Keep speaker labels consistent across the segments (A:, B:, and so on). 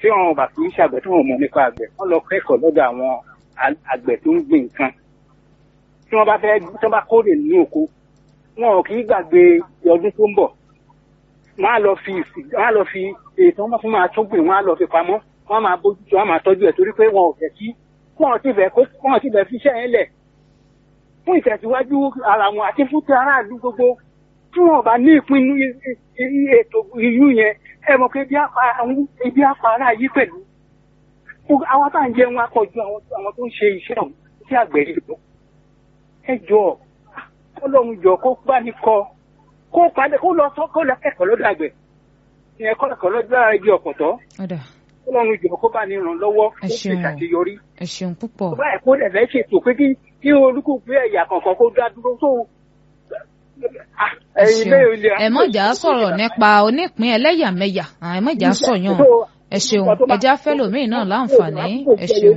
A: tí wọn bá kì í ṣàgbẹ̀ tí wọn mọ̀ nípa àgbẹ̀ wọ́n lọ kẹ́kọ̀ọ́ lọ́dọ̀ àwọn a- àgbẹ̀ tó ń gbìn nǹkan tí wọ́n bá fẹ́ tí wọ́n bá kórè nínú oko wọn ò kì í gbàgbé ọdún tó ń bọ̀ wọ́n á lọ fi ìsì- wọ́n á lọ fi ètò wọn fún máa tún gbìn wọ́n á lọ fi pamọ́ wọ́n á máa bójútó wọ́n á máa tọ́jú ẹ̀ torí pé wọn ò fẹ́ kí wọn ò tí fẹ́ kó wọn ò tí fẹ́ fi iṣẹ́ yẹn lẹ̀ fún ìtẹ̀síwájú ara wọn àti fún ti aráàlú gbogbo tí wọn bá ní ìpinnu i- i- i- ètò ìlú yẹn ẹ mọ̀ pé ebi apá àwọn ebi apá ara yìí pẹ̀lú Gbogbo àwọn tá à ń jẹun akọjú àwọn àwọn tó ń ṣe iṣẹ́ ọ̀hún tí àgbẹ̀ yìí lọ ẹ jọ Ọlọ́run jọ kó bá ní kọ kó padà kó lọ sọ kó lọ kẹ́kọ̀ọ́ lọ́dọ̀ àgbẹ̀ ìyẹn kọ́ kẹ́kọ̀ọ́ lọ́dọ̀ ara igi ọ̀pọ̀tọ́
B: ọ̀dà
A: Ọlọ́run jọ kó bá ní ràn lọ́wọ́
B: Ẹ
A: kó sì
B: ṣeun.
A: ṣàṣeyọrí
B: ẹ ṣeun púpọ̀
A: báyìí kó dẹ̀ fẹ́ ṣètò pé kí kí olúkúlùkù ẹ̀yà kọ̀ọ̀kan kó dá dúró tó. Ah,
B: ẹ
A: ẹ̀yin
B: ṣeun
A: lé ilé-
B: ẹ mọ̀jà sọ̀rọ̀ nípa onípín ẹlẹ́yàmẹ̀yà àwọn ẹ mọ̀jà sọ̀yàn ẹ ṣeun ẹja fẹ́lòmíì náà láǹfààní ẹ ṣeun.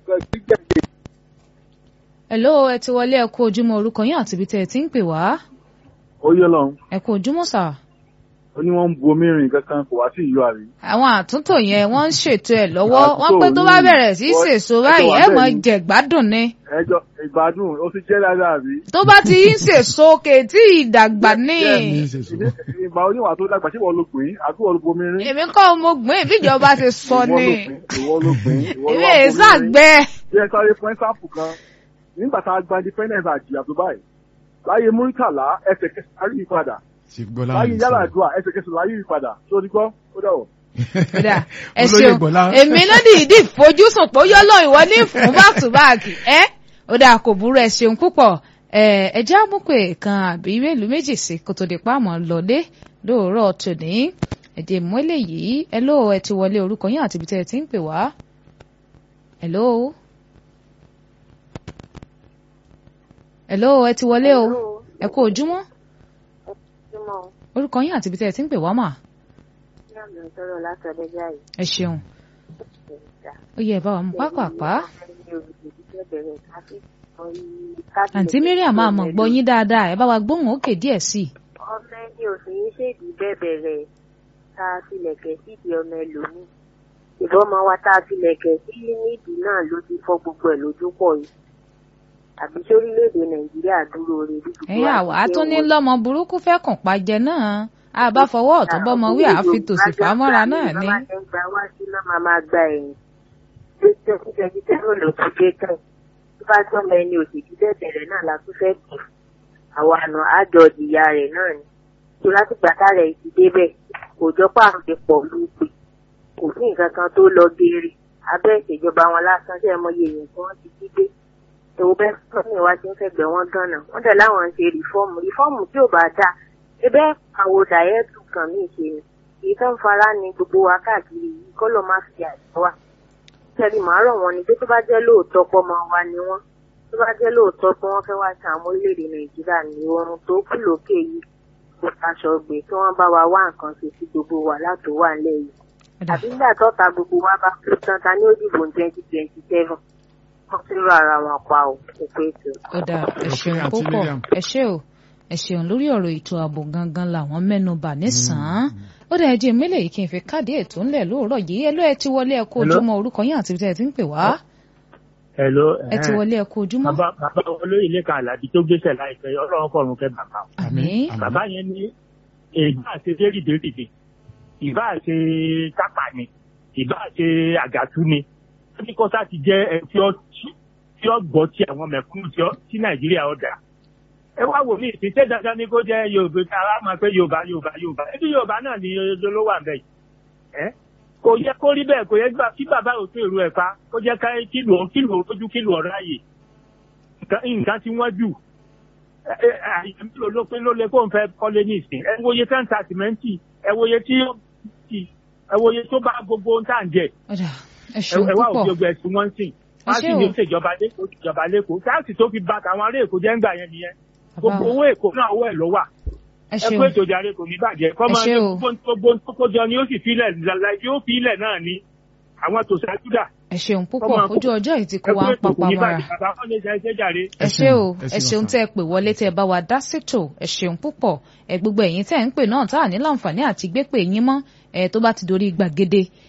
B: hello ẹ ti wọlé ẹ kú ojúmọ́ orúkọ yín àti ibi tẹ́ ẹ ti ń pè wá
C: ó yẹ lọ
B: ẹ kú ojúmọ́ sà.
C: ó ní wọn ń bu omi rìn kankan kò wá sí ìlú àrí.
B: àwọn àtúntò yẹn wọ́n ń ṣètò ẹ̀ lọ́wọ́
C: Àtúntò
B: wọ́n pé tó bá
C: ní
B: bẹ̀rẹ̀ sí í
C: wọ́n-
B: sèso
C: ẹjọ́
B: báyìí
C: wà
B: ẹ
C: bẹ́ẹ̀
B: mọ̀
C: ni.
B: jẹ̀gbádùn ni
C: ẹjọ ìgbádùn ó ti jẹ dáadáa àbí.
B: tó bá ti ń sèso kèétí ìdàgbà ní.
D: ní ìṣèṣù.
C: ìgbà oníwà tó dàgbà ṣé wọn ló pè é àbí wọn ló bu omi rìn.
B: èmi kọ́ mo gbìn ìbíjọba ti sọ
C: Ìwọ ló
B: ni
C: pè é, ìwọ ló pè é, ìwọ ló
B: èmi
C: wá
B: èyí
C: bu omi rìn.
B: sàgbẹ́.
C: bí ẹ sáré fún ẹ́sàpù kan nígbà tá a gba independence àjìyà tó báyìí láyé múrítàlá ẹsẹ̀kẹsẹ̀ láyé ìpadà
D: ti gbọ́
C: láyé
D: láàrin
C: yàrá
D: sọ.
C: àdúrà ẹsẹ̀kẹsẹ̀ láyé ìpadà tó ní gbọ́ ó dẹ̀wọ̀.
B: Kódà, ẹ
D: Olóyè
B: ṣeun
D: Bọ́lá.
B: èmi ló dìídì fojúsùn pé ó yọ lọ ìwọ ní fún back to back ẹ ó dáa kò burú ẹ ṣeun púpọ̀ ẹ ẹ já mú pé kan àbí mélòó méjì sí kó tó di páàmọ́ lọlé lóòrọ̀ tòní ẹ̀jẹ̀ mú eléyìí ẹ ló ẹ ti wọlé orúkọ yín àti ibi tẹ́ ẹ ti ń pè wá ẹ ló ẹ ló ẹ ti wọlé o ẹ kú ojúmọ́ orúkọ yín àti ibi tẹ́ ẹ ti ń pè wá mà ẹ ṣeun ó yẹ ẹ bá wa mú pápápá àǹtí Mariam máa mọ̀ gbọ́ yín dáadáa ẹ bá wa gbóhùn òkè díẹ̀ sí i.
E: ọmọ ẹni òsì yìí ṣèdí bẹ̀bẹ̀rẹ̀ tá a filẹ̀kẹ̀ sídìí ọmọ ẹlòmíì ìbọn ọmọ wa tá a filẹ̀kẹ̀ sí nídìí náà ló ti fọ́ gbogbo ẹ̀ lójú pọ̀ yìí àbí sórílẹ̀-èdè nàìjíríà dúró re bí gbogbo
B: ẹ̀yin àwa tó ní lọ́mọ burúkú fẹ́ kàn pàjẹ́ náà a bá fọwọ́ ọ̀tún bọ́mọ wí àfi tòsì fàmọ́ra náà ní.
E: bàbá ẹ̀ ń gba wá sí náà máa máa gba ẹ̀yìn tó tẹ́ tẹ́tí tẹ́rọ ló ti dé tán tó bá tọ́mọ ẹni òsì bẹ̀bẹ̀rẹ̀ náà la tún fẹ́ kù àwọn àna àjọ ìyá rẹ̀ náà ni tó láti gbàtà rẹ̀ ti débẹ̀ kò jọ pàrọ̀ ti pọ̀ lópe kò sí nǹkan kan tó lọ geere abẹ́ ìṣèjọba wọn lásán tẹ́ ẹ mọ iye èèyàn tí wọ́n ti jí gbé èwo bẹ́ẹ̀ sọ́ni wa ti ń fẹ́gbẹ́ wọn gánà wọ́n dẹ̀ láwọn ń ṣe rìfọ́ọ̀mù rìfọ́ọ̀mù tí ò bá dáa ebẹ́ àwọn dàyẹ́tù kan mí ṣe ni èyí tó ń fara ni gbogbo wa káàkiri yìí kọ́ ló má fi àjọ wa tẹ́lẹ̀ màá rọ̀ wọ́n ni pé tó bá jẹ́ lóòótọ́ pọ́ máa wá ni wọ́n tó bá jẹ́ lóòótọ́ pé wọ́n fẹ́ wá sí àwọn orílẹ̀-èdè nàìjíríà ní oorun tó kù lókè yìí kò taṣọ gbé kí wọ́n bá wa wá nǹkan ṣe sí gbogbo wa látò wà nílẹ̀ yìí àbí nígbà tọ́ta gbogbo wa bá kú tán ta ní ó dìbò ní twenty twenty seven wọ́n ti rọ ara wọn pa ò kò pé tó.
B: ó dáa ẹ ṣeun
D: Àti
B: púpọ̀
D: Mariam.
B: ẹ ṣé o ẹ ṣeun lórí ọ̀rọ̀ ètò ààbò gangan làwọn mẹ́nu bà nísàn-án ó dáa ẹ jẹ́ mélòó yìí kí n fi káàdì ètò ńlẹ̀ lóòrọ̀ yìí ẹ ló ẹ ti wọlé ẹ kú
F: Hello?
B: ojúmọ́ orúkọ yín àti ibi tẹ́ ẹ ti ń pè wá
F: Hello.
B: ẹ ti wọlé ẹ kú ojúmọ́
F: Bàbá bàbá olóyè lẹ́ka àlàbí tó gbéṣẹ̀ láìpẹ́ ọlọ́run kọ̀ọ̀run kẹ́ bàbá.
B: àmín
F: Bàbá yẹn ní ìbá ṣe dérìdérìdè, ìbá ṣe kápá ni, ìbá ṣe àgàtú ni. Ó ní kọ́sá ti jẹ́ ẹ tí ó tí ó gbọ́ tí àwọn mẹ̀kúnnù tí ó- tí Nàìjíríà ó dà. Ẹ wá wò mí ìsìn ṣé dandan ni kó jẹ́ Yorùbá ká wá máa pé Yorùbá Yorùbá Yorùbá. Ebi Yorùbá náà ni ló wà bẹ́ẹ̀ ẹ́ kò yẹ kó rí bẹ́ẹ̀ kò yẹ gbà kí bàbá ò tó èrò ẹ̀ pa kó jẹ́ ká kílò kílò ojú kílò ọ̀rọ̀ ààyè nǹkan nǹkan tí wọ́n jù ẹ- ẹ- àyè mélòó ló pé ló lè kó n fẹ́ kọ́lé ní ìsìn ẹ wòye tẹ́ ń ta sìmẹ́ǹtì ẹ wòye tí ó ti ẹ wòye tó bá gbogbo ohun tá à ń jẹ
B: ó dáa ẹ
F: ẹ
B: ṣeun
F: ẹ wá
B: púpọ̀
F: òbí ogun ẹ̀sìn wọ́n ń sìn wọ́n á
B: ṣé
F: sì
B: o.
F: ní ìṣèjọba lẹ́kọ̀ọ́ ìjọba lẹ́kọ̀ọ́ táàsì tó fi ba tàwọn ará èkó jẹ́ ń gbà yẹn nìyẹn
B: Bàbá
F: gbogbo
B: wa.
F: owó èkó náà owó ẹ̀ ló wà
B: ẹ
F: ẹ
B: ṣeun
F: kó ètò ìdarí kò ní bàjẹ́ kọ́
B: Ẹ
F: máa
B: ṣé
F: ní
B: o.
F: gbogbo tó kójọ ni ó sì filẹ̀ lálẹ́ yóò filẹ̀ náà ni àwọn tòṣájú dà
B: ẹ ṣeun púpọ̀
F: Ọmọ
B: ojú ọjọ́ yìí ti kó
F: ẹ
B: wa
F: kó
B: ń
F: ètò kò
B: papá
F: ní
B: mọ́ra
F: bàjẹ́ bàbá wọn lè ṣe ẹsẹ̀ jàre.
B: ẹ
D: Ẹ
B: ṣé
D: ṣeun,
B: o
D: ẹ
B: ẹ
D: ṣeun
B: ṣeun
D: ọ̀sán.
B: tẹ́ ẹ pè wọlé tẹ́ ẹ bá wa dá sétò ẹ ṣeun púpọ̀ ẹ gbogbo ẹ̀yin tẹ́ ẹ ń pè náà tá à ní láǹfààní àti gbé pè yín mọ́ ẹ tó bá ti dorí gbàgede